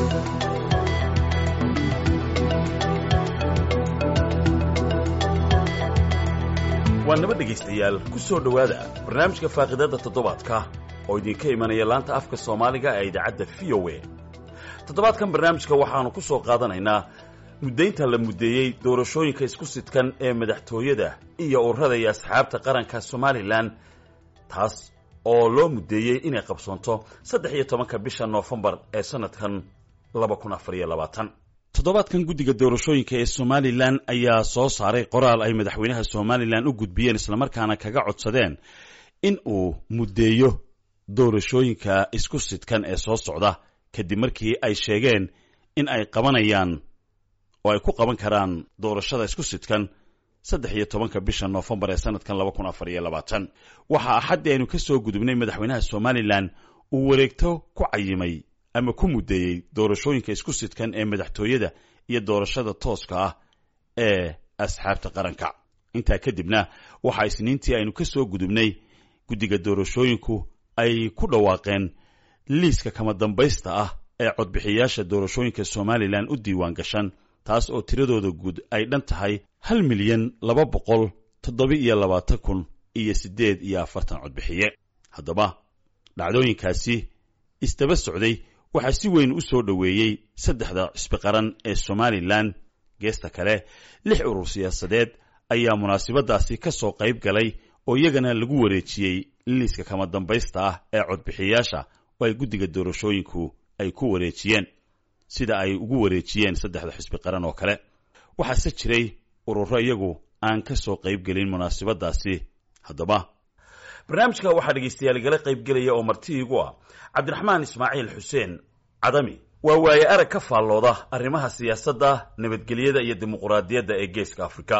waa naba dhegaystayaal ku soo dhowaada barnaamijka faaqidada toddobaadka oo idinka imanaya laanta afka soomaaliga ee idaacadda v o a toddobaadkan barnaamijka waxaannu ku soo qaadanaynaa muddaynta la muddeeyey doorashooyinka isku sidkan ee madaxtooyada iyo ururada iyo asxaabta qaranka somalilan taas oo loo muddeeyey inay qabsoonto saddex iyo tobanka bisha noofembar ee sannadkan laba kun afar iyo labaatan toddobaadkan guddiga doorashooyinka ee somalilan ayaa soo saaray qoraal ay madaxweynaha somalilan u gudbiyeen islamarkaana kaga codsadeen in uu muddeeyo doorashooyinka isku sidkan ee soo socda kadib markii ay sheegeen in ay qabanayaan oo ay ku qaban karaan doorashada isku sidkan saddex iyo tobanka bisha noofembar ee sanadkan laba kun afar iyo labaatan waxaa axaddii aynu ka soo gudubnay madaxweynaha somalilan uu wareegto ku cayimay ama ku muddeeyey doorashooyinka isku sidkan ee madaxtooyada iyo doorashada tooska ah ee asxaabta qaranka intaa kadibna waxaa isniintii aynu ka soo gudubnay guddiga doorashooyinku ay ku dhawaaqeen liiska kama dambaysta ah ee codbixiyayaasha doorashooyinka somalilan u diiwaan gashan taas oo tiradooda guud ay dhan tahay hal milyan laba boqol toddoba iyo labaatan kun iyo siddeed iyo afartan codbixiye haddaba dhacdooyinkaasi isdaba socday waxaa si weyn u soo dhoweeyey saddexda cisbi qaran ee somalilan geesta kale lix urur siyaasadeed ayaa munaasabadaasi ka soo qayb galay oo iyagana lagu wareejiyey liiska kama dambaysta ah ee codbixiyayaasha oo ay guddiga doorashooyinku ay ku wareejiyeen sida ay ugu wareejiyeen saddexda xisbi qaran oo kale waxaase jiray ururo iyagu aan ka soo qayb gelin munaasabadaasi haddaba barnaamijka waxaa dhegaystayaal igala qaybgelaya oo marti iigu ah cabdiraxmaan ismaaciil xuseen cadami waa waaye arag ka faallooda arrimaha siyaasadda nabadgelyada iyo dimuquraadiyadda ee geeska afrika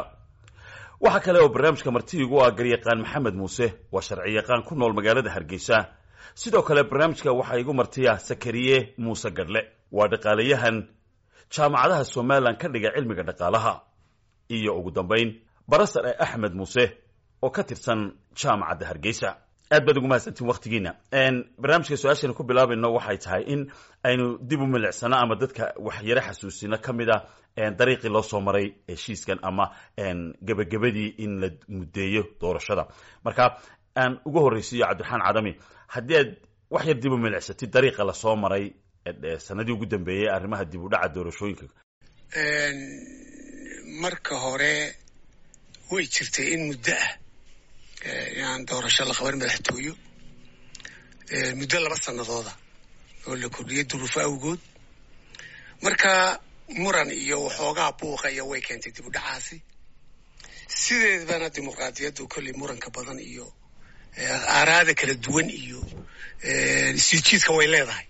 waxaa kale oo barnaamijka marti iigu ah garyaqaan maxamed muuse waa sharci yaqaan ku nool magaalada hargeysa sidoo kale barnaamijka waxaa igu martiya sakariye muuse gadhle waa dhaqaalayahan jaamacadaha somalilan ka dhiga cilmiga dhaqaalaha iyo ugu dambayn barasar ee axmed muuse oo ka tirsan jaamacadda hargeysa aad baad ugu mahadsantiin waktigiina barnaamijka su-aashaynu ku bilaabayno waxay tahay in aynu dib u milicsano ama dadka waxyaro xasuusino ka mid a dariiqii loo soo maray heshiiskan ama gebagabadii in la muddeeyo doorashada marka aan ugu horreysiiyo cabdiraxmaan cadami haddii aad wax yar dib u milicsatid dariiqa lasoo maray sanadii ugu dambeeyey arrimaha dib u dhaca doorashooyinka marka hore way jirtay in muddo ah inaan doorasho la qaban madaxtooyo muddo laba sanadooda oo la kordhiyay duruufo awgood marka muran iyo waxoogaa buuqa iyo way keentay dib u dhacaasi sideedbana dimuqraadiyaddu kolley muranka badan iyo aaraada kala duwan iyo isjiidjiidka way leedahay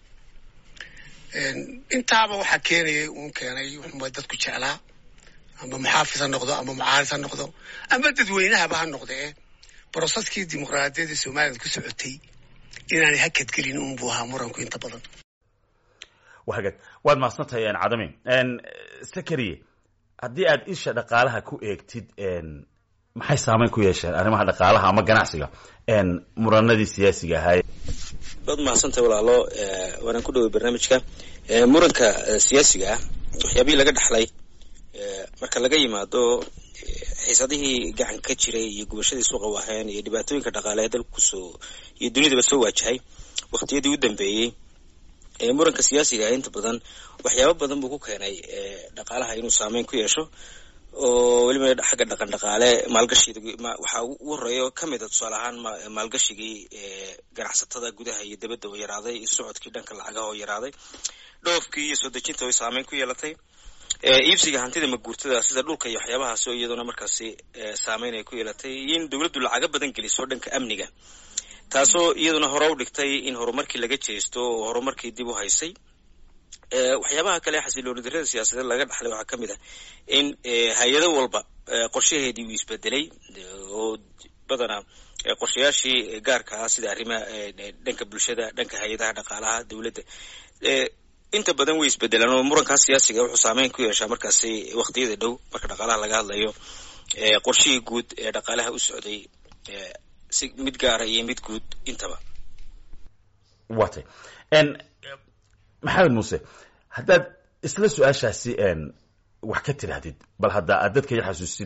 intaaba waxaa keenayay uun keenay wuxuuma dadku jeclaa ama muxaafis ha noqdo ama mucaaris ha noqdo ama dadweynahaba ha noqdee broseskii dimuqraadiyadda somalilan ku socotay inaanay hakadgelin unbuu ahaa muranku inta badan wahagad waad mahadsantahay cadami sakariye haddii aad isha dhaqaalaha ku eegtid maxay saameyn ku yeesheen arrimaha dhaqaalaha ama ganacsiga muranadii siyaasiga ahaay waad mahadsantahay walaalo waanaan ku dhaway barnaamijka muranka siyaasiga ah waxyaabihii laga dhaxlay marka laga yimaado xiisadihii gacanka ka jiray iyo gubashadii suuqa waaheen iyo dhibaatooyinka dhaqaale ee dalka kusoo iyo dunidaba soo waajahay waqtiyadii u dambeeyey muranka siyaasiga ah inta badan waxyaabo badan buu ku keenay dhaqaalaha inuu saameyn ku yeesho oo weliba xagga dhaqan dhaqaale maalgashiga waxaa ugu horeeya ka mid a tusaale ahaan maalgashigii ganacsatada gudaha iyo dibadda oo yaraaday socodkii dhanka lacagaha oo yaraaday dhoofkii iyo soo dejinta way saameyn ku yeelatay iibsiga hantida maguurtada sida dhulka iyo waxyaabahaas oo iyaduna markaasi saameyn ay ku yeelatay iyo in dowladdu lacaga badan geliso dhanka amniga taasoo iyaduna hore u dhigtay in horumarkii laga jeesto oo horumarkii dib u haysay waxyaabaha kale xasilooni darrada siyaasadeed laga dhaxlay waxaa ka mid ah in hay-ado walba qorshaheedii uu isbedelay oo badanaa qorshayaashii gaarka ah sida arrimaha dhanka bulshada dhanka hay-adaha dhaqaalaha dowladda inta badan way isbedelaan oo murankaas siyaasiga wuxuu saameyn ku yeeshaa markaasi waqtiyada dhow marka dhaqaalaha laga hadlayo qorshihii guud ee dhaqaalaha u socday si mid gaara iyo mid guud intaba watay maxamed muuse haddaad isla su-aashaasi wax ka tidhaahdid bal hadda aad dadka i xasuusid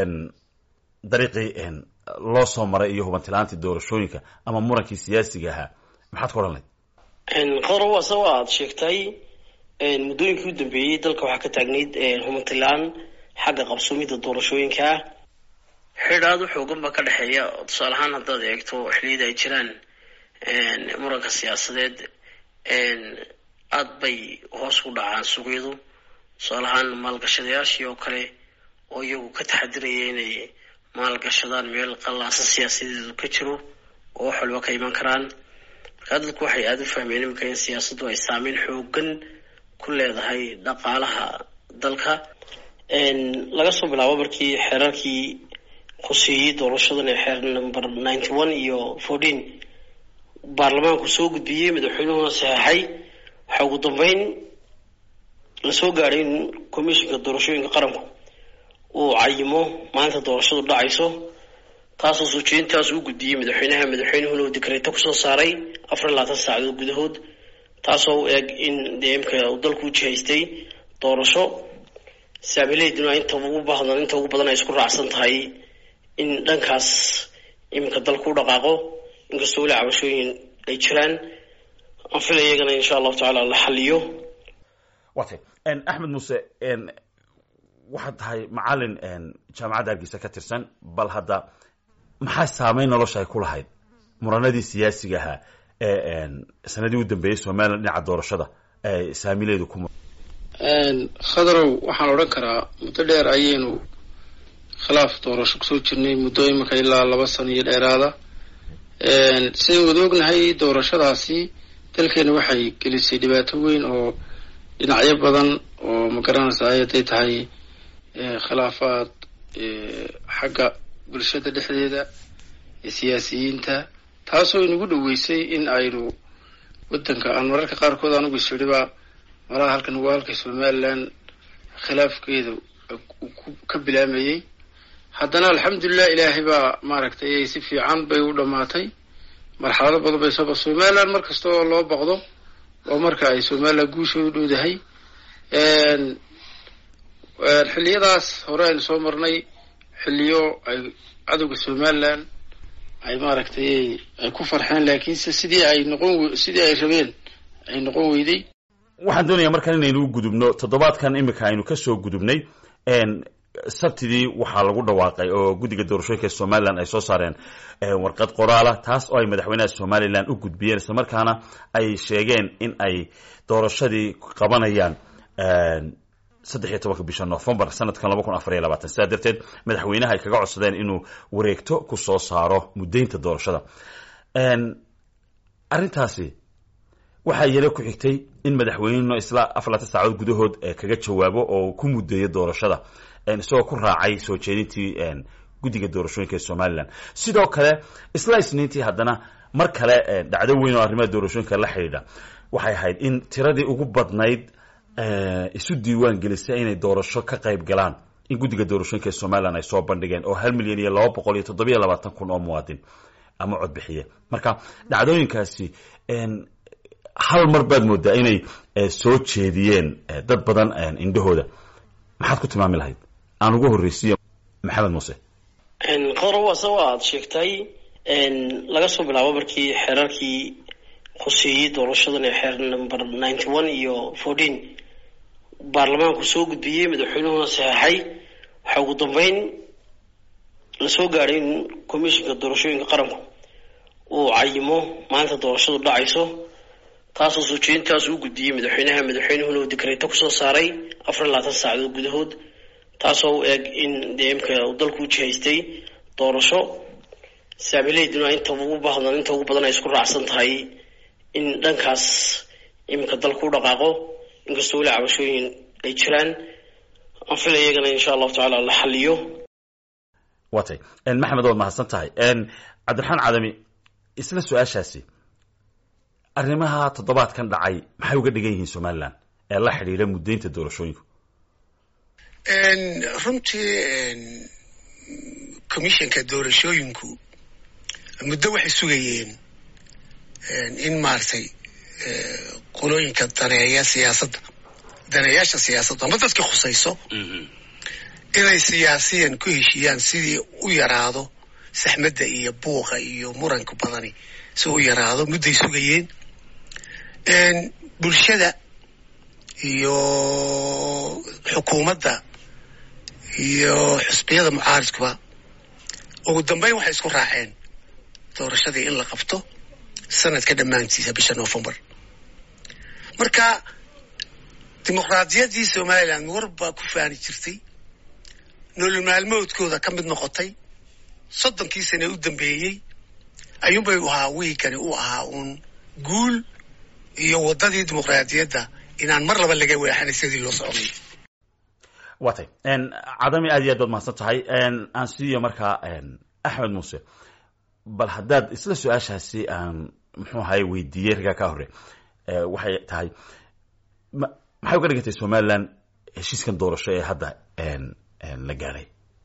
dariiqii loo soo maray iyo hubantilaantii doorashooyinka ama murankii siyaasiga ahaa maxaad ku odhan layd qadar waa saba aad sheegtay muddooyinkii u dambeeyey dalka waxaa ka taagnayd hubantilaan xagga qabsoomidda doorashooyinka ah xidh aada u xoogan baa ka dhexeeya tusaale ahaan haddaad eegto xilliyada ay jiraan muranka siyaasadeed aada bay hoos u dhacaan suuqyadu tusaale ahaan maalgashadayaashii oo kale oo iyagu ka taxadiraya inay maalgashadaan meel qallaasa siyaasadeedu ka jiro oo wax walba ka iman karaan markaa dadku waxay aada u fahmeen iminka in siyaasaddu ay saameyn xoogan ku leedahay dhaqaalaha dalka laga soo bilaabo markii xeerarkii khuseeyey doorashadan ee xeer number ninety one iyo fourteen baarlamaanku soo gudbiyey madaxweynuhuna saxeexay waxaa ugu dambeyn lasoo gaadhay in commissionka doorashooyinka qaranku uu cayimo maalinta doorashadu dhacayso taasoo suujeyntaas u gudbiyey madaxweynaha madaxweynuhuna uu dikreeto kusoo saaray afar iyo labaatan saacadood gudahood taasoo u eg in dee imka uu dalku u jihaystay doorasho saamileyduna inta ugu baahdan inta ugu badan ay isku raacsan tahay in dhankaas iminka dalku u dhaqaaqo inkastoo weli cabashooyin ay jiraan aan filay iyagana insha allahu tacaala la xaliyo watay axmed muuse waxaad tahay macalin jaamacadda hargeysa ka tirsan bal hadda maxaa saameyn nolosha ay ku lahayd muranadii siyaasiga ahaa ee sanadii u dambeeyey somalilan dhinaca doorashada ee saamileedu ku khadarow waxaan odhan karaa muddo dheer ayaynu khilaaf doorasho kusoo jirnay muddo iminka ilaa laba sano iyo dheeraada sidayn wada ognahay doorashadaasi dalkeena waxay gelisay dhibaato weyn oo dhinacyo badan oo ma garanaysaa hadday tahay khilaafaad xagga bulshada dhexdeeda siyaasiyiinta taasoo inagu dhoweysay in aynu waddanka aan mararka qaarkood anugu isiriba malaha halkan waa halka somalilan khilaafkeeda ka bilaamayey haddana alxamdulilah ilaahay baa maaragtay si fiican bay u dhammaatay marxalado badan bay sooba somalilan mar kasta oo loo baqdo oo marka ay somalilan guushoodu dhowdahay xilliyadaas hore aynu soo marnay xilliyo ay cadowga somalilan ay maaragtay ay ku farxeen laakiinse sidii ay noqon sidii ay rabeen ay noqon weyday waxaan doonayaa markaan inaynu u gudubno toddobaadkan iminka aynu kasoo gudubnay sabtidii waxaa lagu dhawaaqay oo guddiga doorashooyinka somalilan ay soo saareen warqad qoraala taas oo ay madaxweynaha somalilan u gudbiyeen isla markaana ay sheegeen in ay doorashadii qabanayaan saddex iyo tobanka bisha novembar sanadkan laba kun afar iyo labaatan sidaa darteed madaxweynaha ay kaga codsadeen inuu wareegto ku soo saaro muddaynta doorashada arrintaasi waxaa iyana ku xigtay in madaxweynenu isla afar laatan saacadood gudahood kaga jawaabo oo ku muddeeyo doorashada isagoo ku raacay soo jeedintii guddiga doorashooyinka ee somalilan sidoo kale isla isniintii haddana mar kale dhacdo weyn oo arrimaha doorashooyinka la xidhiidha waxay ahayd in tiradii ugu badnayd isu diiwaan gelisay inay doorasho ka qayb galaan in guddiga doorashooyinka ee somalilan ay soo bandhigeen oo hal milyan iyo laba boqol iyo toddobiyo labaatan kun oo muwaadin ama codbixiye marka dhacdooyinkaasi hal mar baad moodaa inay soo jeediyeen dad badan indhahooda maxaad ku tilmaami lahayd aan ugu horreysiiyo maxamed muuse qadar waa saba aad sheegtay laga soo bilaabo markii xeerarkii khuseeyey doorashadan ee xeer number ninety one iyo fourteen baarlamaanku soo gudbiyey madaxweynuhuna saxeexay waxaa ugu dambeyn lasoo gaadhay in commissionka doorashooyinka qaranku uu cayimo maalinta doorashadu dhacayso taasoo suujeyntaas u gudbiyey madaxweynaha madaxweynuhuna uu dikreeto kusoo saaray afar iyo labaatan saacadood gudahood taasoo u eg in dee imka uu dalku u jihaystay doorasho saamileyduna inta ugu baahdan inta ugu badan ay isku raacsan tahay in dhankaas iminka dalku u dhaqaaqo inkastoo weli cabashooyin ay jiraan aan filay iyagana insha allahu tacaala la xaliyo watay maxamed waad mahadsan tahay cabdiraxmaan cadami isla su-aashaasi arrimaha toddobaadkan dhacay maxay uga dhigan yihiin somalilan ee la xidhiidha muddaynta doorashooyinku runtii commissionka doorashooyinku muddo waxay sugayeen in maaragtay qolooyinka daneeya siyaasadda daneeyaasha siyaasaddu ama dadka khusayso inay siyaasiyan ku heshiiyaan sidii u yaraado saxmadda iyo buuqa iyo muranka badani si u yaraado mudday sugayeen bulshada iyo xukuumadda iyo xusbiyada mucaaridkuba ugu dambeyn waxay isku raaceen doorashadii in la qabto sanadka dhammaantiisa bisha novembar marka dimuqraadiyaddii somalilan war baa ku faani jirtay nolol maalmoodkooda ka mid noqotay soddonkii sane u dambeeyey ayuunbay ahaa wiigani u ahaa uun guul iyo waddadii dimuqraadiyadda inaan mar laba laga weexanay sidii loo socday waa tay cadami aad iyo aad baad mahadsan tahay aan siiyo markaa axmed muuse bal haddaad isla su-aashaasi aan muxuu ahaye weydiiyey ragaa ka hore waxay tahay maxay uga dhigantay somalilan heshiiskan doorasho ee hadda la gaadhay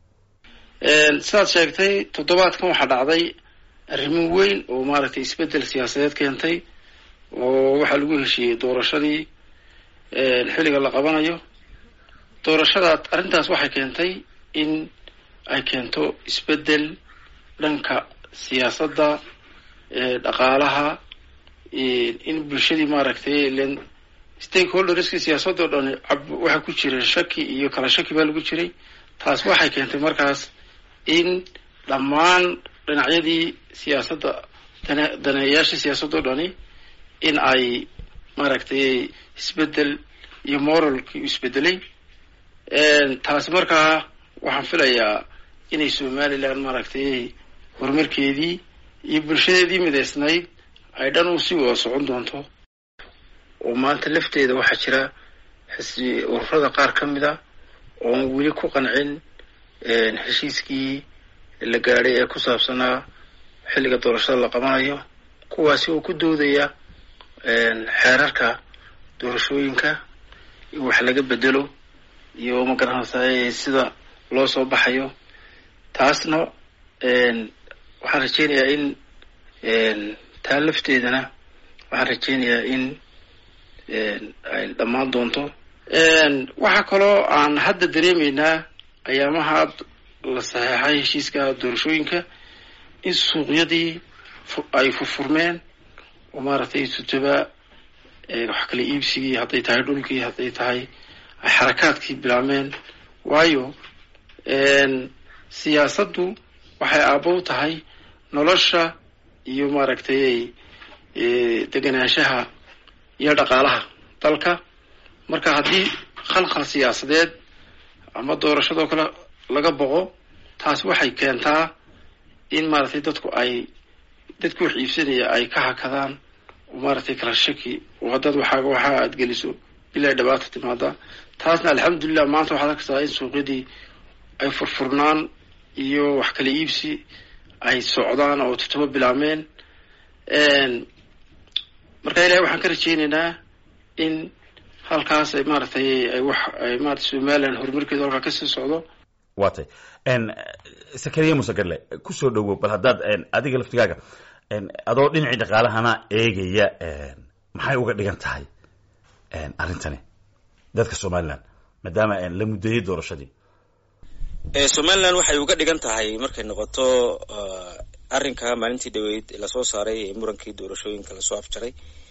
sidaad sheegtay toddobaadkan waxaa dhacday arrimo weyn oo maaragtay isbeddel siyaasadeed keentay oo waxaa lagu heshiiyey doorashadii xilliga la qabanayo doorashadaad arrintaas waxay keentay in ay keento isbeddel dhanka siyaasadda dhaqaalaha in bulshadii maaragtay len stakeholderskii siyaasadoo dhan waxaa ku jira shaki iyo kala shaki baa lagu jiray taas waxay keentay markaas in dhammaan dhinacyadii siyaasadda daneeyayaashii siyaasadoo dhani in ay maaragtay isbeddel iyo moralkii u isbedelay taasi markaa waxaan filayaa inay somalilan maaragtay horumarkeedii iyo bulshadeedii midaysnayd ay dhan u sii wada socon doonto oo maanta lafteeda waxaa jira xisbi ururada qaar ka mid a oon weli ku qancin heshiiskii la gaadhay ee ku saabsanaa xilliga doorashada la qabanayo kuwaasi oo ku doodaya xeerarka doorashooyinka in wax laga bedelo iyo magaranaysaa sida loo soo baxayo taasna waxaan rajeynayaa in taa lafteedana waxaan rajeynayaa in ay dhammaan doonto waxaa kaloo aan hadda dareemaynaa ayaamaha la saxeexay heshiiska doorashooyinka in suuqyadii ay furfurmeen oo maaragtay tutaba wax kala iibsigii hadday tahay dhulkii hadday tahay ay xarakaadkii bilaabmeen waayo siyaasaddu waxay aabow tahay nolosha iyo maaragtay deganaanshaha iyo dhaqaalaha dalka marka haddii khalkhal siyaasadeed ama doorashadoo kale laga boqo taas waxay keentaa in maaragtay dadku ay dadku wax iibsanaya ay ka hakadaan oo maaragtay kala shaki oo haddaad waxaaga waxaa aad geliso bilaa dhabaata timaada taasna alxamdulilah maanta waxaad arkaysaa in suuqyadii ay furfurnaan iyo wax kala iibsi ay socdaan oo totoba bilaabmeen marka ilahay waxaan ka rajeynaynaa in halkaas ay maaragtay ay wax ay maarata somalilan horumarkeedu halkaa kasii socdo waa tay sakariya musegarle kusoo dhowow bal haddaad adiga laftigaaga adoo dhinacii dhaqaalahana eegaya maxay uga dhigan tahay arrintani dadka somalilan maadaama la muddeeyey doorashadii somalilan waxay uga dhigan tahay markay noqoto arrinka maalintii dhaweyd lasoo saaray ee murankii doorashooyinka lasoo afjaray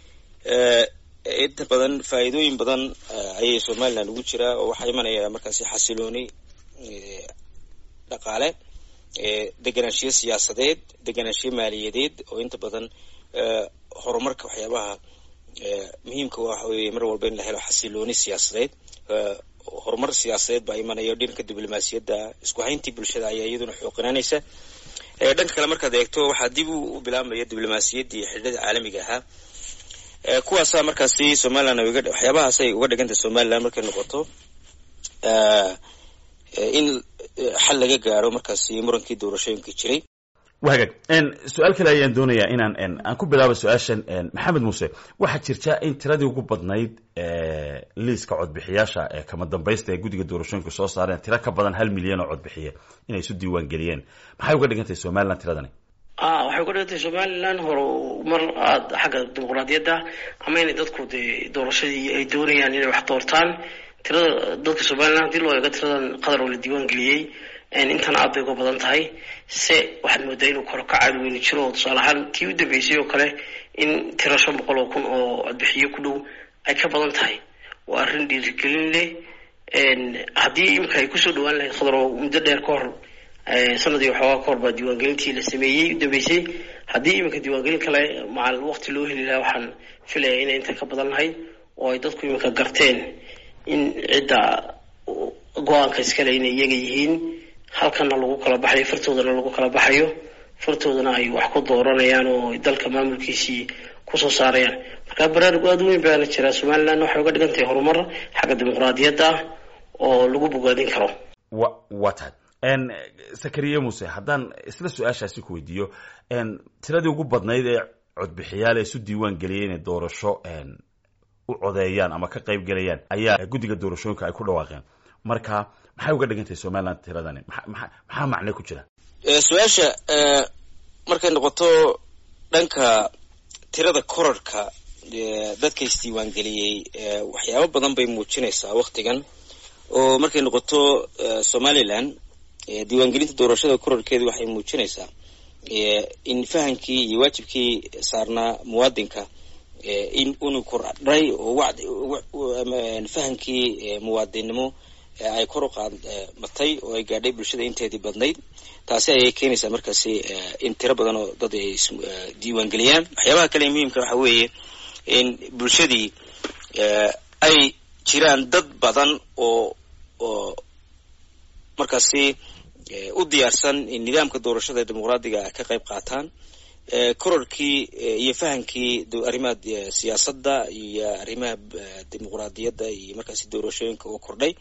inta badan faa'iidooyin badan ayay somalilan ugu jiraa oo waxaa imanaya markaasi xasilooni dhaqaale deganaanshiyo siyaasadeed deganaanshiyo maaliyadeed oo inta badan horumarka waxyaabaha muhiimka waxa weeye mar walba in la helo xasilooni siyaasadeed horumar siyaasadeed baa imanaya dhanka diblomaasiyadda isku hayntii bulshada ayaa iyaduna xooqinaanaysa dhanka kale markaad eegto waxaa dib u bilaabmaya diblomaasiyaddii xidhada caalamiga ahaa kuwaasaa markaasi somalilan waxyaabahaasay uga dhigantay somalilan markay noqoto in xal laga gaaro markaasi murankii doorashooyinka jiray wa hagaag su-aal kale ayaan doonayaa inaan aan ku bilaabo su-aashan maxamed muuse waxaa jirta in tiradii ugu badnayd liiska codbixiyaasha ee kama dambaysta ee guddiga doorashooyinka soo saareen tiro ka badan hal milyan oo codbixiye inay isu diiwaan geliyeen maxay uga dhigan tahay somalilan tiradani a waxay ku dhigantay somalilan hore mar aada xagga dimuqraadiyadda ama inay dadku dee doorashadii ay doonayaan inay wax doortaan tirada dadka somalilan hadii loo eego tiradan qadar oo la diiwaan geliyey intan aad bay uga badan tahay se waxaad moodaa inuu koro ka caadi weyni jiro oo tusaale ahaan tii u dambeysay oo kale in tiro shan boqol oo kun oo codbixiyo ku dhow ay ka badan tahay waa arrin dhiirigelin leh haddii imika ay kusoo dhawaan lahayd khadar oo muddo dheer ka hor sanadii waxoogaa ka hor baa diiwaangelintii la sameeyey u dambeysay haddii iminka diiwaangelin kale macal waqti loo heli lahaa waxaan filaya inay inta ka badan lahayd oo ay dadku iminka garteen in cidda go-aanka iskale inay iyaga yihiin halkana lagu kala baxayo fartoodana lagu kala baxayo fartoodana ay wax ku dooranayaan oo dalka maamulkiisii kusoo saarayaan marka baraarug aada weyn baana jiraa somaliland waxay uga dhigan tahay horumar xagga dimuqraadiyadda oo lagu bogaadin karo wa waa tahay sakariye muse haddaan isla su-aashaasi ku weydiiyo tiradii ugu badnayd ee codbixiyaal ee isu diiwaan geliyay inay doorasho u codeeyaan ama ka qayb gelayaan ayaa guddiga doorashooyinka ay ku dhawaaqeen marka maxay uga dhigan tahay somaliland tiradani maxaa macne ku jira su-aasha markay noqoto dhanka tirada korarhka dadka isdiiwaangeliyey waxyaabo badan bay muujinaysaa waktigan oo markay noqoto somaliland diiwaangelinta doorashada korarkeedu waxay muujinaysaa in fahamkii iyo waajibkii saarnaa muwaadinka in unu kordhay oo fahamkii muwaadinnimo ay kor u qaadmatay oo ay gaadhay bulshada inteedii badnayd taasi ayay keenaysaa markaasi in tiro badan oo dad ay diiwaangeliyaan waxyaabaha kale muhiimka waxa weeye in bulshadii ay jiraan dad badan oo oo markaasi u diyaarsan in nidaamka doorashada ee dimuqraadiga ka qayb qaataan kororkii iyo fahamkii arrimaha siyaasadda iyo arrimaha dimuqraadiyadda iyo markaasi doorashooyinka oo kordhay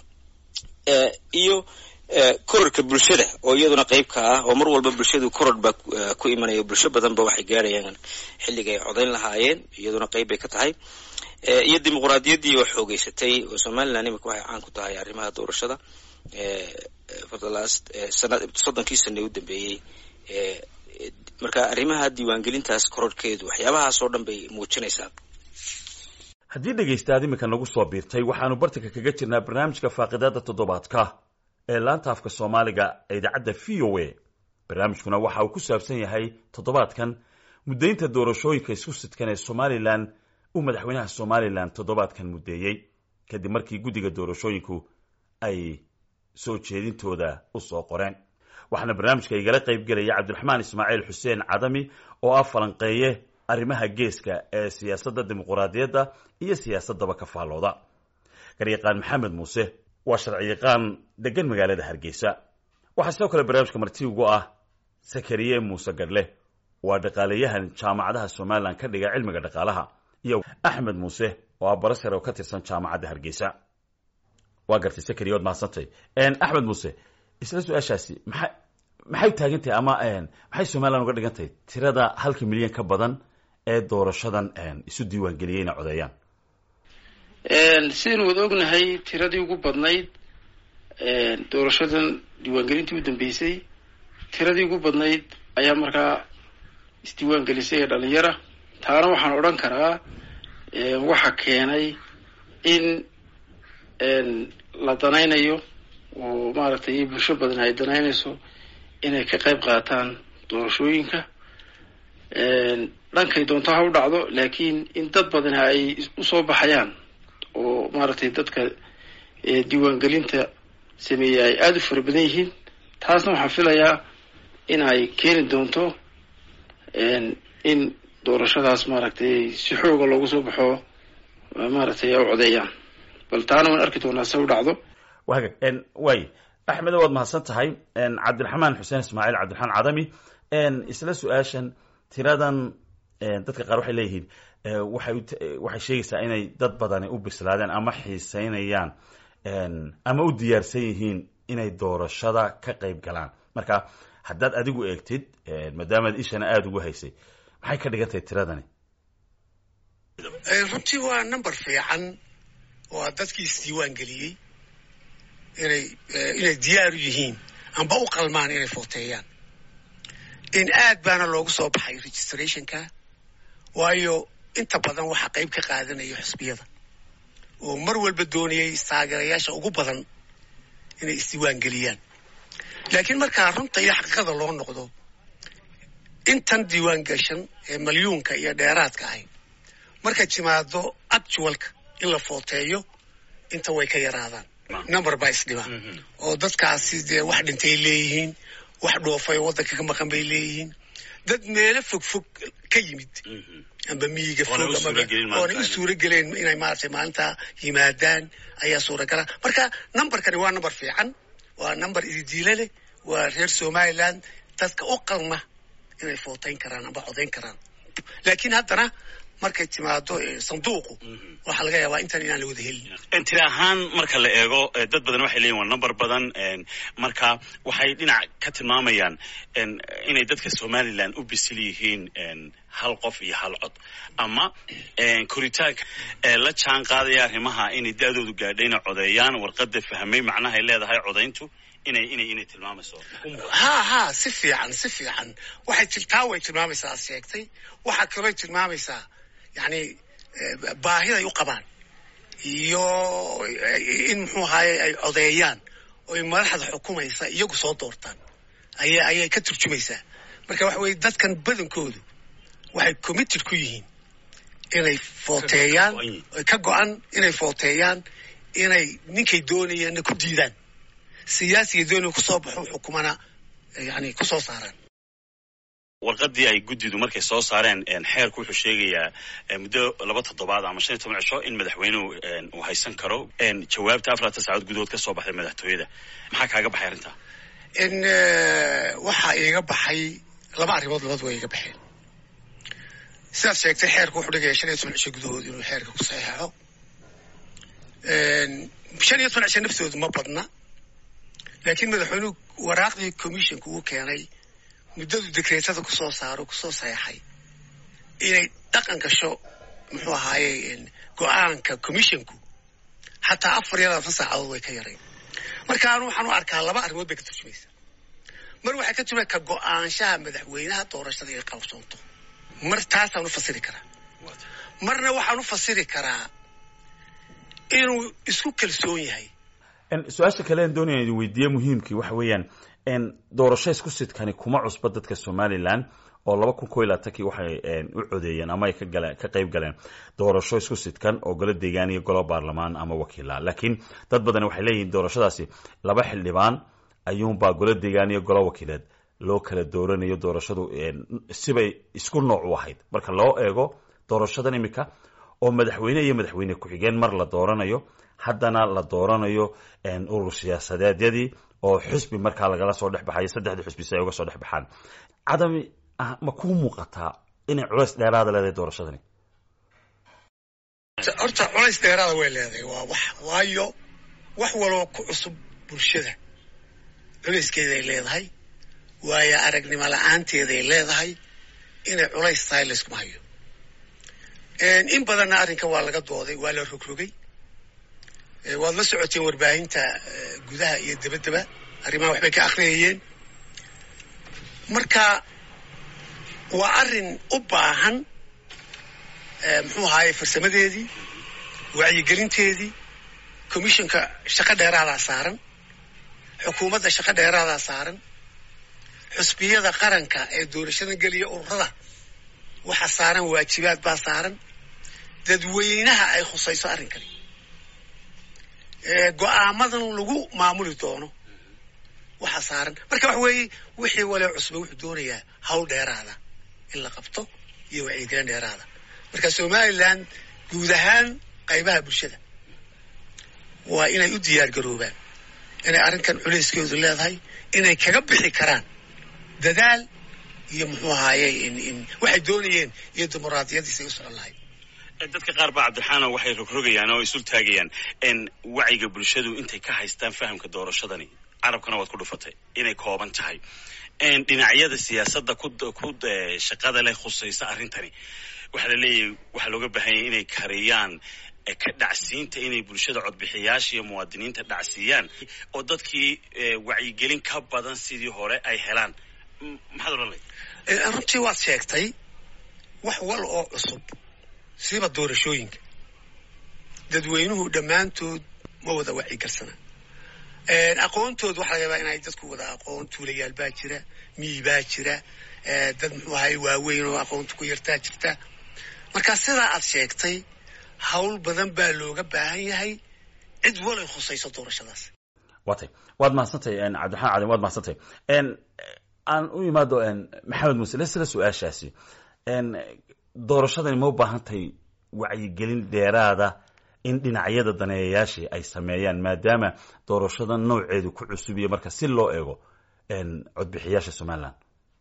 iyo kororka bulshada oo iyaduna qayb ka ah oo mar walba bulshadu koror baa ku imanaya bulsho badan ba waxay gaarayaan xilliga ay codayn lahaayeen iyaduna qayb bay ka tahay iyo dimuqraadiyaddii oo xoogeysatay oo somaliland imika waxay caan ku tahay arrimaha doorashada for the last sana soddonkii sane u dambeeyey marka arrimaha diiwaangelintaas kororhkeedu waxyaabahaas oo dhan bay muujinaysaa haddii dhegaystaad iminka nagu soo biirtay waxaanu bartanka kaga jirnaa barnaamijka faaqidada toddobaadka ee laanta afka soomaaliga ee idaacadda v o a barnaamijkuna waxa uu ku saabsan yahay toddobaadkan muddaynta doorashooyinka isku sidkan ee somalilan uu madaxweynaha somalilan toddobaadkan muddeeyey kadib markii guddiga doorashooyinku ay soo jeedintooda u soo qoreen waxaana barnaamijka igala qayb gelaya cabdiraxmaan ismaaciil xuseen cadami oo ah falanqeeye arrimaha geeska ee siyaasadda dimuquraadiyadda iyo siyaasaddaba ka faallooda garyaqaan maxamed muuse waa sharciyaqaan degan magaalada hargeysa waxaa sidoo kale barnaamijka marti ugu ah sakariye muuse gadhle waa dhaqaaleyahan jaamacadaha somalilan ka dhiga cilmiga dhaqaalaha iyo axmed muuse oo ah barasar oo ka tirsan jaamacadda hargeysa waa gartay sakariye waad mahadsantay axmed muuse isla su-aashaasi maxay maxay taagan tahay ama maxay somalilan uga dhigan tahay tirada halka milyan ka badan ee doorashadan isu diiwaan geliyay inay codeeyaan sidaynu wada ognahay tiradii ugu badnayd doorashadan diiwaangelintii u dambeysay tiradii ugu badnayd ayaa markaa isdiiwaan gelisay ee dhalinyara taana waxaan odhan karaa waxa keenay in la danaynayo oo maaragtay bulsho badan ay danaynayso inay ka qayb qaataan doorashooyinka dhankay doonto ha u dhacdo laakiin in dad badan ay usoo baxayaan oo maaragtay dadka diiwaangelinta sameeyey ay aada u fara badan yihiin taasna waxaan filayaa in ay keeni doonto in doorashadaas maaragtay si xooga loogu soo baxo maaragtay ay u codeeyaan bal taana waan arki doonaa se u dhacdo waga way axmed waad mahadsan tahay cabdiraxmaan xuseen ismaaciil cabdiraxmaan cadami isla su-aashan tiradan dadka qaar waxay leeyihiin waxay waxay sheegaysaa inay dad badani u bislaadeen ama xiiseynayaan ama u diyaarsan yihiin inay doorashada ka qayb galaan marka haddaad adigu eegtid maadaamaad ishana aada ugu haysay maxay ka dhigan tahay tiradani runtii waa number fiican oo dadkii isdiiwaan geliyey inay inay diyaar u yihiin amba u qalmaan inay footeeyaan in aad baana loogu soo baxay registrationka waayo inta badan waxaa qayb ka qaadanaya xusbiyada oo mar walba doonayay taageerayaasha ugu badan inay isdiiwaan geliyaan laakiin markaa runta iyo xaqiiqada loo noqdo intan diiwaan gashan ee malyuunka iyo dheeraadka ahy markay timaado actualka in la footeeyo inta way ka yaraadaan number baa isdhiba oo dadkaasi dee wax dhintay leeyihiin wax dhoofay oo waddanka ka maqan bay leeyihiin dad meelo fog fog ka yimid amba miyiga fog oonay u suuro geleen inay maaragtay maalintaa yimaadaan ayaa suuragala marka numberkani waa number fiican waa number ididiile leh waa reer somaliland dadka u qalma inay footayn karaan amba codayn karaan laakiin haddana markay timaado sanduuqu waxaa laga yaabaa intan inaan la wada helin tiri ahaan marka la eego dad badan waxay leeyihin waa number badan marka waxay dhinac ka tilmaamayaan inay dadka somaliland u bisil yihiin hal qof iyo hal cod ama koritaanka la jaan qaadaya arrimaha inay da-doodu gaadhay inay codeeyaan warqada fahmay macnahay leedahay codayntu inay inay inay tilmaamayso ha ha si fiican si fiican waxay tiltaa way tilmaamaysaa aad sheegtay waxaa kalooy tilmaamaysaa yani baahiday u qabaan iyo in muxuu ahaye ay codeeyaan oy madaxda xukumaysa iyagu soo doortaan aya ayay ka turjumaysaa marka waxa weye dadkan badankoodu waxay committed ku yihiin inay footeeyaan ka go-an inay footeeyaan inay ninkay doonayaanna ku diidaan siyaasiga doonaya kusoo baxo xukumana yani kusoo saaraan warqadii ay guddidu markay soo saareen xeerku wuxuu sheegayaa muddo laba toddobaad ama shan iyo toban cisho in madaxweynuhu uu haysan karo jawaabta afartan saacood gudahood ka soo baxday madaxtooyada maxaa kaaga baxay arrintaa in waxaa iiga baxay laba arrimood labadu way iga baxeen sidaad sheegtay xeerku wuxuu dhigaya shan iyo toban cisho gudahood inuu xeerka ku saxeexo shan iyo toban cisho naftoodu ma badna laakiin madaxweynuhu waraaqdii commissionka uu keenay muddadu dekreetada kusoo saaro kusoo saxeexay inay dhaqan gasho muxuu ahaaye go-aanka commissionku xataa afar iyo labaatan saacadood way ka yarayn marka anu waxaan u arkaa laba arrimood bay ka turjumaysaa mar waxay ka turjumay ka go-aanshaha madaxweynaha doorashada inay qabsoonto mar taasaan u fasiri karaa marna waxaan u fasiri karaa inuu isku kalsoon yahay su-aasha kale aan doonaya idin weydiiye muhiimkii waxa weeyaan doorasho isku sidkani kuma cusba dadka somaliland oo laba kun ko iyo labaatankii waxay u codeeyeen ama ay kagaleen ka qayb galeen doorasho isku sidkan oo golo deegaan iyo golo baarlamaan ama wakiila laakiin dad badan waxay leeyihiin doorashadaasi laba xildhibaan ayuunbaa golo deegaan iyo golo wakiileed loo kala dooranayo doorashadu sibay isku nooc u ahayd marka loo eego doorashadan imika oo madaxweyne iyo madaxweyne ku-xigeen mar la dooranayo haddana la dooranayo urur siyaasadeedyadii oo xusbi markaa lagala soo dhex baxayo saddexdii xusbi si ay uga soo dhex baxaan cadami ma kuu muuqataa inay culays dheeraada leedahay doorashadani horta culays dheeraada way leedahay waa wax waayo wax waloo ku cusub bulshada culayskeeday leedahay waayo aragnimo la-aanteeday leedahay inay culays tahay layskuma hayo in badanna arrinka waa laga dooday waa la rogrogay waad la socoteen warbaahinta gudaha iyo dabaddaba arrimaha waxbay ka akhriyayeen marka waa arrin u baahan muxuu ahaaye farsamadeedii wacyigelinteedii commissionka shaqo dheeraadaa saaran xukuumadda shaqo dheeraadaa saaran xusbiyada qaranka ee doorashadan geliya ururada waxa saaran waajibaad baa saaran dadweynaha ay khusayso arrinkani go-aamadan lagu maamuli doono waxa saaran marka waxa weeye wixii walee cusba wuxuu doonayaa hawl dheeraada in la qabto iyo wacyigelin dheeraada marka somaliland guud ahaan qaybaha bulshada waa inay u diyaar garoobaan inay arrinkan culayskeedu leedahay inay kaga bixi karaan dadaal iyo muxuu ahaaye waxay doonayeen iyo dimuqraadiyadiisay u socon lahayd dadka qaar baa cabdiraxaano waxay rogrogayaan oo isul taagayaan wacyiga bulshadu intay ka haystaan fahamka doorashadani carabkana waad ku dhufatay inay kooban tahay dhinacyada siyaasadda ku shaqada leh khusaysa arrintani waxaa la leeyahay waxaa looga baahan yahay inay kariyaan ka dhacsiinta inay bulshada codbixiyaasha iyo muwaadiniinta dhacsiiyaan oo dadkii wacyigelin ka badan sidii hore ay helaan maxaad odhan lahayd runtii waad sheegtay wax wal oo cusub siiba doorashooyinka dadweynuhu dhammaantood ma wada wacyigarsana aqoontood waxaa laga yaabaa inay dadku wada aqoon tuulayaal baa jira miyi baa jira dad muxuu ahay waaweyn oo aqoonta ku yartaa jirta marka sidaa aad sheegtay hawl badan baa looga baahan yahay cid walay khusayso doorashadaas watay waad mahadsantahy cabdiraxmaan cadin waad mahadsantahy aan u imaado maxamed muuse le sila su-aashaasi doorashadani ma u baahantahay wacyigelin dheeraada in dhinacyada daneeyayaashii ay sameeyaan maadaama doorashada nooceedu ku cusub iyo marka si loo eego codbixiyaasha somaliland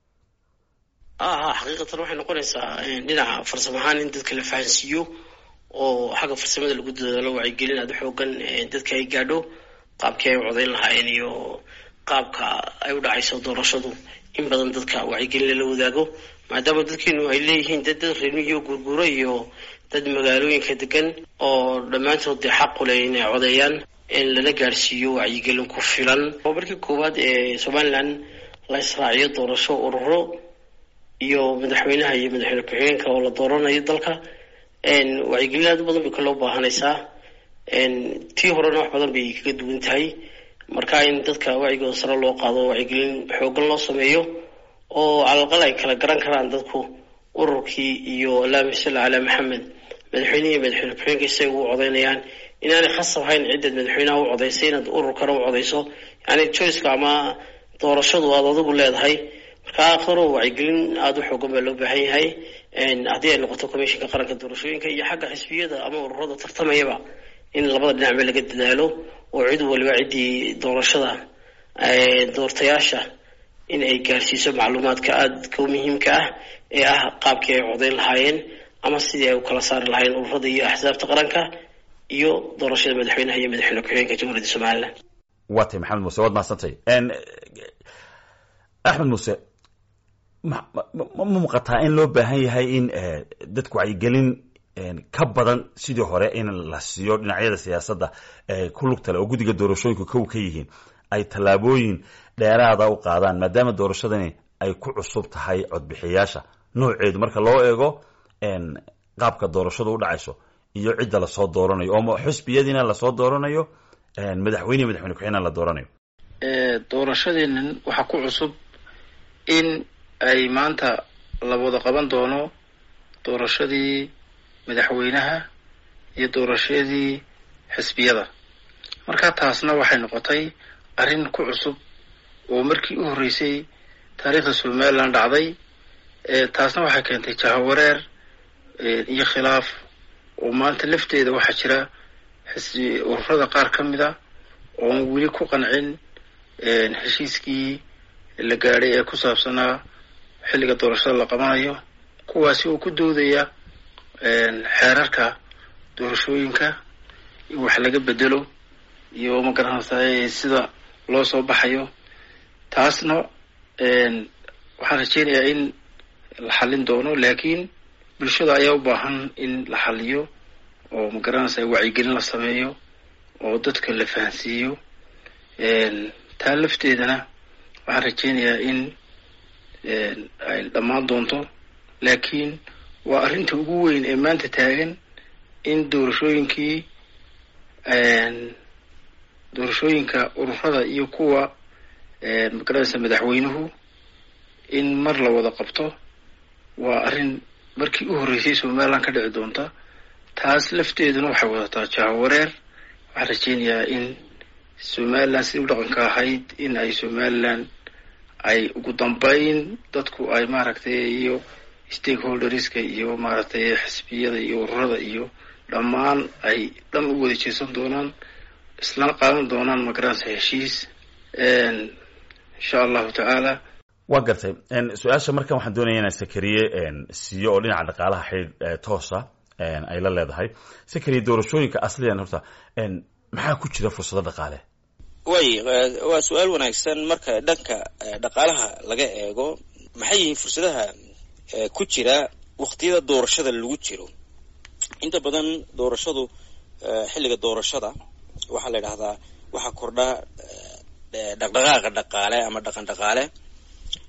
aha xaqiiqatan waxay noqonaysaa dhinaca farsamo ahaan in dadka la fahansiiyo oo xagga farsamada lagu dadaalo wacyigelin aada xoogan dadka ay gaadho qaabkii ay u codayn lahaayeen iyo qaabka ay u dhacayso doorashadu in badan dadka wacyigelin lala wadaago maadaama dadkeenu ay leeyihiin dad dad reermiyo guurguuro iyo dad magaalooyinka degan oo dhammaantood dee xaqu leh inay codeeyaan in lala gaadhsiiyo wacyigelin ku filan oo markii koowaad ee somaliland la israaciyo doorasho ururo iyo madaxweynaha iyo madaxweyne ku-xigeenka oo la dooranayo dalka wacyigelin aad u badan bay kaloo baahanaysaa tii horena wax badan bay kaga duwan tahay marka in dadka wacigooda sare loo qaado wacyigelin xoogan loo sameeyo oo calalqal ay kala garan karaan dadku ururkii iyo allahuma salli calaa maxamed madaxweynehi madaxweyne ku-xigeenka isay ugu codeynayaan inaanay khasab hayn ciddaad madaxweynaha u codaysay inaad ururkana u codayso yani joyceka ama doorashadu aad adigu leedahay marka akhiro wacyigelin aada u xoogan baa loo baahan yahay haddii ay noqoto commissionka qaranka doorashooyinka iyo xagga xisbiyada ama ururada tartamayaba in labada dhinacba laga dadaalo oo cid waliba ciddii doorashada doortayaasha in ay gaarsiiso macluumaadka aadka u muhiimka ah ee ah qaabkii ay codayn lahaayeen ama sidii ay u kala saari lahaayeen ururada iyo axsaabta qaranka iyo doorashada madaxweynaha iyo madaxweyne ku-xigeenka jamhuuriyadda somaliland waa tay maxamed muuse waad mahadsantay axmed muuse ma ma muuqataa in loo baahan yahay in dadku wacyigelin ka badan sidii hore in la siiyo dhinacyada siyaasadda ku lugtale oo guddiga doorashooyinka kow ka yihiin ay tallaabooyin dheeraada u qaadaan maadaama doorashadani ay ku cusub tahay codbixiyaasha nooceedu marka loo eego qaabka doorashadu u dhacayso iyo cidda lasoo dooranayo oo xusbiyadiina lasoo dooranayo madaxweyne madaxweyne ku-xigna la dooranayo doorashadeenan waxaa ku cusub in ay maanta la wada qaban doono doorashadii madaxweynaha iyo doorashadii xisbiyada marka taasna waxay noqotay arrin ku cusub oo markii u horreysay taariikhda somaliland dhacday taasna waxay keentay jahawareer iyo khilaaf oo maanta lafteeda waxaa jira xisbi ururada qaar ka mid a oon weli ku qancin heshiiskii la gaadhay ee ku saabsanaa xilliga doorashada la qabanayo kuwaasi oo ku doodaya xeerarka doorashooyinka in wax laga bedelo iyo ma garanaysaa sida loo soo baxayo taasna waxaan rajeynayaa in la xallin doono laakiin bulshada ayaa u baahan in la xalliyo oo ma garanaysaa wacyigelin la sameeyo oo dadka la fahansiiyo taa lafteedana waxaan rajeynayaa in ay dhammaan doonto laakiin waa arrinta ugu weyn ee maanta taagan in doorashooyinkii doorashooyinka ururada iyo kuwa magaranaysa madaxweynuhu in mar la wada qabto waa arrin markii u horreysay somaliland ka dhici doonta taas lafteeduna waxay wadataa jahawareer waxaan rajeynayaa in somaliland sidii u dhaqanka ahayd in ay somaliland ay ugu dambeyn dadku ay maaragtay iyo stakeholderska iyo maaragtay xisbiyada iyo ururada iyo dhammaan ay dhan u wada jeesan doonaan isla qaadan doonaan magaranaysa heshiis insha allahu tacaala waa gartay su-aasha markan waxaan doonaya inaan sakariye siiyo oo dhinaca dhaqaalaha xidh toosa ay la leedahay sakariye doorashooyinka asliyan horta maxaa ku jira fursado dhaqaale way waa su-aal wanaagsan marka dhanka dhaqaalaha laga eego maxay yihiin fursadaha ku jira waqtiyada doorashada lagu jiro inta badan doorashadu xilliga doorashada waxaa la idhahdaa waxaa kordha dhaqdhaqaaqa dhaqaale ama dhaqan dhaqaale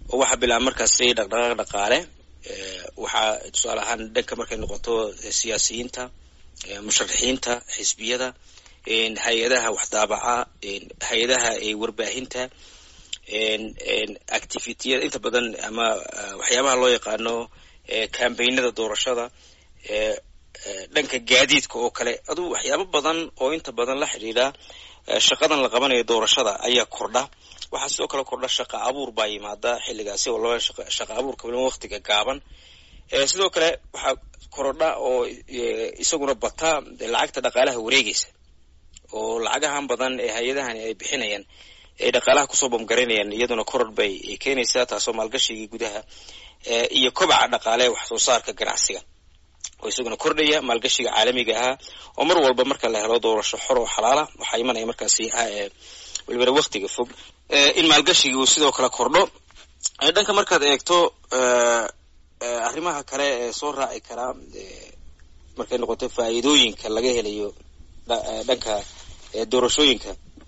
oo waxaa bilaaba markaasi dhaqdhaqaaq dhaqaale waxaa tusaale ahaan dhanka markay noqoto siyaasiyiinta musharaxiinta xisbiyada hay-adaha waxdaabaca hay-adaha warbaahinta activitiyada inta badan ama waxyaabaha loo yaqaano cambaynada doorashada dhanka gaadiidka oo kale aduu waxyaabo badan oo inta badan la xidhiidha shaqadan la qabanayo doorashada ayaa kordha waxaa sidoo kale kordha shaqa abuur baa yimaada xilligaasi oo laba shaqa abuurka waliba waqtiga gaaban sidoo kale waxaa korodha oo isaguna bata lacagta dhaqaalaha wareegaysa oo lacagahan badan ee hay-adahani ay bixinayaan ay dhaqaalaha kusoo bamgaraynayaan iyaduna koror bay keenaysaa taasoo maalgashigii gudaha iyo kobaca dhaqaale wax soo saarka ganacsiga oo isaguna kordhaya maalgashiga caalamiga ahaa oo mar walba marka la helo doorasho xor oo xalaala waxaa imanaya markaasi welibana waktiga fog in maalgashigii uu sidoo kale kordho dhanka markaad eegto arrimaha kale ee soo raaci karaa markay noqoto faa'iidooyinka laga helayo dhanka doorashooyinka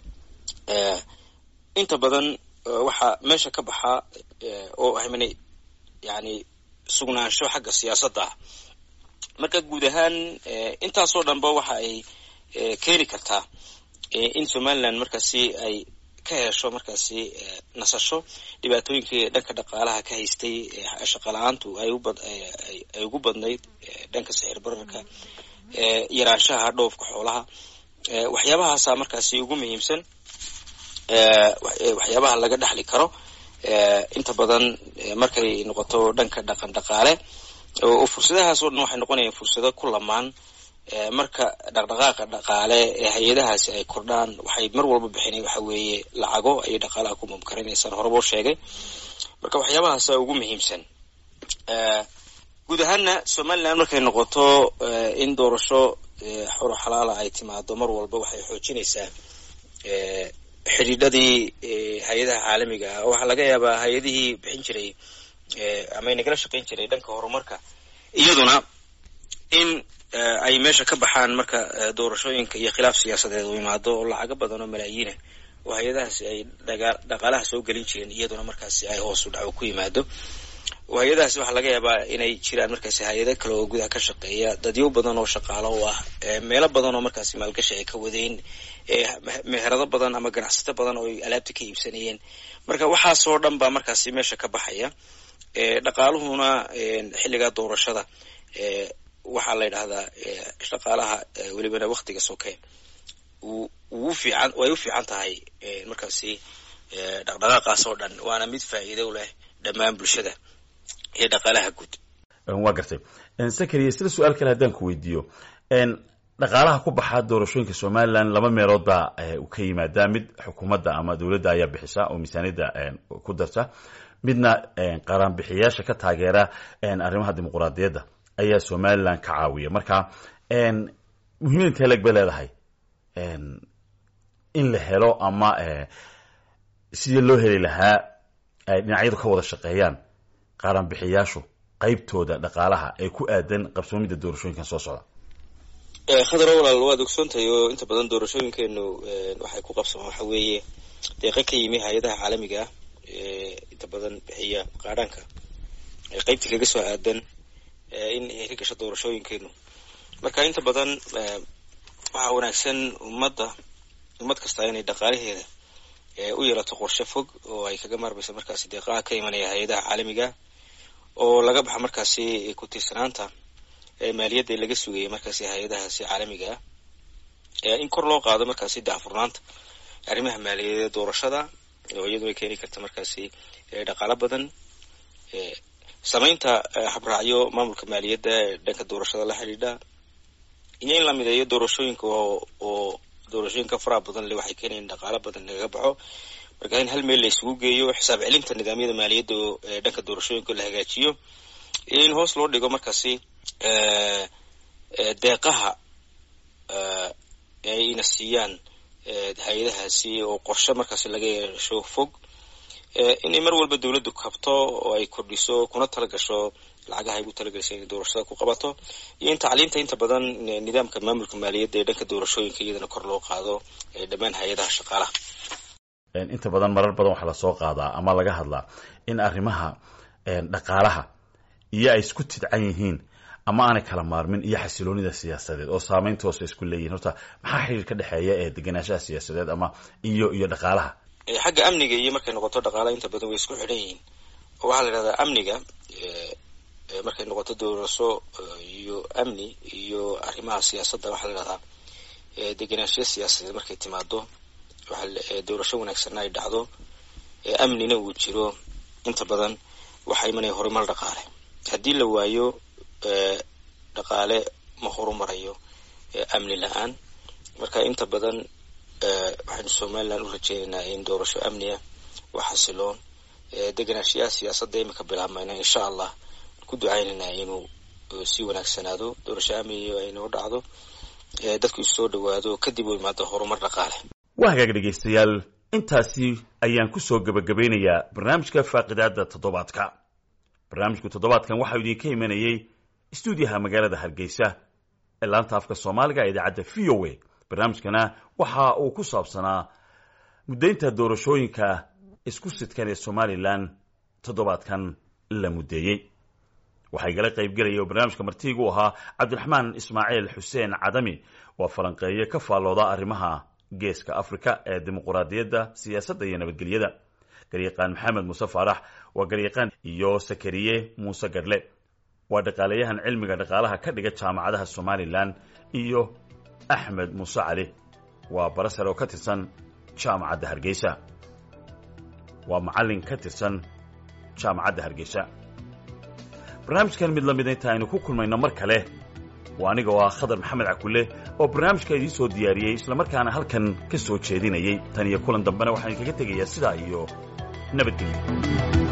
inta badan waxaa meesha ka baxaa oo ahmana yani sugnaansho xagga siyaasadda ah marka guud ahaan intaasoo dhanba waxa ay keeni kartaa in somaliland markaasi ay ka hesho markaasi nasasho dhibaatooyinkii dhanka dhaqaalaha ka haystay shaqala-aantu ay ugu badnayd dhanka sixir bararka yaraanshaha dhoofka xoolaha waxyaabahaasa markaasi ugu muhiimsan waxyaabaha laga dhexli karo inta badan markay noqoto dhanka dhaqan dhaqaale oo fursadahaas oo dhan waxay noqonayaan fursado ku lamaan marka dhaqdhaqaaqa dhaqaale ee hay-adahaasi ay kordhaan waxay mar walba bixinay waxa weeye lacago ayay dhaqaalaha ku mumkarinaysaan horeba u sheegay marka waxyaabahaasa ugu muhiimsan guud ahaana somaliland markay noqoto in doorasho xoro xalaala ay timaado mar walba waxay xoojinaysaa xidhiidhadii hay-adaha caalamiga ah waxaa laga yaabaa hay-adihii bixin jiray ama nagala shaqayn jiray dhanka horumarka iyaduna in ay meesha ka baxaan marka doorashooyinka iyo khilaaf siyaasadeed uu imaado oo lacago badan oo malaayiina oo hay-adahaasi ay dhaqaalaha soo gelin jireen iyaduna markaasi ay hoos u dhaco ku yimaado oo hay-adahaasi waxaa laga yaabaa inay jiraan markaasi hay-ado kale oo gudaha ka shaqeeya dadyo badan oo shaqaalo u ah meelo badan oo markaasi maalgashi ay ka wadeen meherado badan ama ganacsato badan oo ay alaabta ka iibsanayeen marka waxaasoo dhan baa markaasi meesha ka baxaya dhaqaaluhuna xilligaa doorashada waxaa la yidhahdaa dhaqaalaha welibana waktiga soke uu fiican way u fiican tahay markaasi dhaqdhaqaaqaas oo dhan waana mid faa'iido leh dhammaan bulshada iyo dhaqaalaha guud waa gartay sakariya sida su-aal kale haddaan ku weydiiyo dhaqaalaha ku baxaa doorashooyinka somaliland laba meelood baa u ka yimaadaa mid xukuumadda ama dowladda ayaa bixisa oo miisaaniyadda ku darta midna qaranbixiyaasha ka taageera arrimaha dimuquraadiyadda ayaa somaliland ka caawiya marka muhiimad intee leg bay leedahay in la helo ama sidii loo heli lahaa ay dhinacyadu ka wada shaqeeyaan qaranbixiyaashu qaybtooda dhaqaalaha ee ku aadan qabsoomidda doorashooyinkan soo socda khadaro walaal waad ogsoontahay oo inta badan doorashooyinkeenu waxay ku qabsamaan waxa weeye deeqa ka yimi hay-adaha caalamiga ah inta badan bixiya qaadhaanka qaybtii kaga soo aadan in ay ka gasho doorashooyinkeenu marka inta badan waxaa wanaagsan ummadda ummad kasta inay dhaqaalaheeda u yeelato qorshe fog oo ay kaga maarmayso markaasi deeqaha ka imanaya hay-adaha caalamiga oo laga baxa markaasi ku tiirsanaanta maaliyadda laga sugaya markaasi hay-adahaasi caalamiga ah in kor loo qaado markaasi dacfurnaanta arrimaha maaliyadeed doorashada oo iyaduna keeni karta markaasi dhaqaalo badan samaynta habraacyo maamulka maaliyadda ee dhanka doorashada la xidhiidha iyo in la mideeyo doorashooyinka oo doorashooyinka faraha badan le waxay keenayan dhaqaalo badan lagaga baxo marka in hal meel la isugu geeyo xisaab celinta nidaamyada maaliyadda ee dhanka doorashooyinka la hagaajiyo iyo in hoos loo dhigo markaasi deeqaha ayna siiyaan hay-adahaasi oo qorshe markaasi laga yeesho fog inay mar walba dowladdu kabto oo ay kordhiso kuna talagasho lacagaha ay ugu talagelaysa inay doorashada ku qabato iyo in tacliinta inta badan nidaamka maamulka maaliyadda ee dhanka doorashooyinka iyadana kor loo qaado dhammaan hay-adaha shaqaalaha inta badan marar badan waxaa lasoo qaadaa ama laga hadlaa in arrimaha dhaqaalaha iyo ay isku tidcan yihiin ama aanay kala maarmin iyo xasiloonida siyaasadeed oo saamayn toosa isku leeyihin horta maxaa xiriir ka dhexeeya ee degenaanshaha siyaasadeed ama iyo iyo dhaqaalaha xagga amniga iyo markay noqoto dhaqaalaha inta badan way isku xidhan yihiin oo waxaa la yidhahdaa amniga markay noqoto doorasho iyo amni iyo arrimaha siyaasadda waxaa la yidhahdaa degenaanshiya siyaasadeed markay timaado doorasho wanaagsanna ay dhacdo amnina uu jiro inta badan waxaa imanaya horumar dhaqaale haddii la waayo dhaqaale ma horumarayo amni la-aan marka inta badan waxaynu somaliland u rajeynaynaa in doorasho amniya oo xasiloon degenaanshiyaha siyaasadda imika bilaabmayna insha allah ku ducaynaynaa inuu sii wanaagsanaado doorasho amniya aynoo dhacdo dadku isoo dhawaado kadib uu imaado horumar dhaqaale waa hagaag dhegaystayaal intaasi ayaan ku soo gebagabeynayaa barnaamijka faaqidaada toddobaadka barnaamijku toddobaadkan waxau idinka imanayey stuudiyaha magaalada hargeysa ee laanta afka soomaaliga ee idaacadda v o a barnaamijkana waxa uu ku saabsanaa muddaynta doorashooyinka isku sidkan ee somalilan toddobaadkan la muddeeyey waxaa igala qaybgelaya oo barnaamijka martiigu ahaa cabdiraxmaan ismaaciil xuseen cadami waa falanqeeye ka faallooda arrimaha geeska africa ee dimuquraadiyadda siyaasadda iyo nabadgelyada garyaqaan maxamed muuse faarax waa garyaqaan iyo sakariye muuse gadhle waa dhaqaalayahan cilmiga dhaqaalaha ka dhiga jaamacadaha somalilan iyo axmed muuse cali waa barasar oo ka tirsan jaamacadda hargeysa waa macallin ka tirsan jaamacadda hargeysa barnaamijkan mid lamida inta aynu ku kulmayno mar kale waa aniga oo ah khadar maxamed cakulle oo barnaamijka idiin soo diyaariyey islamarkaana halkan ka soo jeedinayay tan iyo kulan dambena waxaan idinkaga tegayaa sidaa iyo nabadgelyo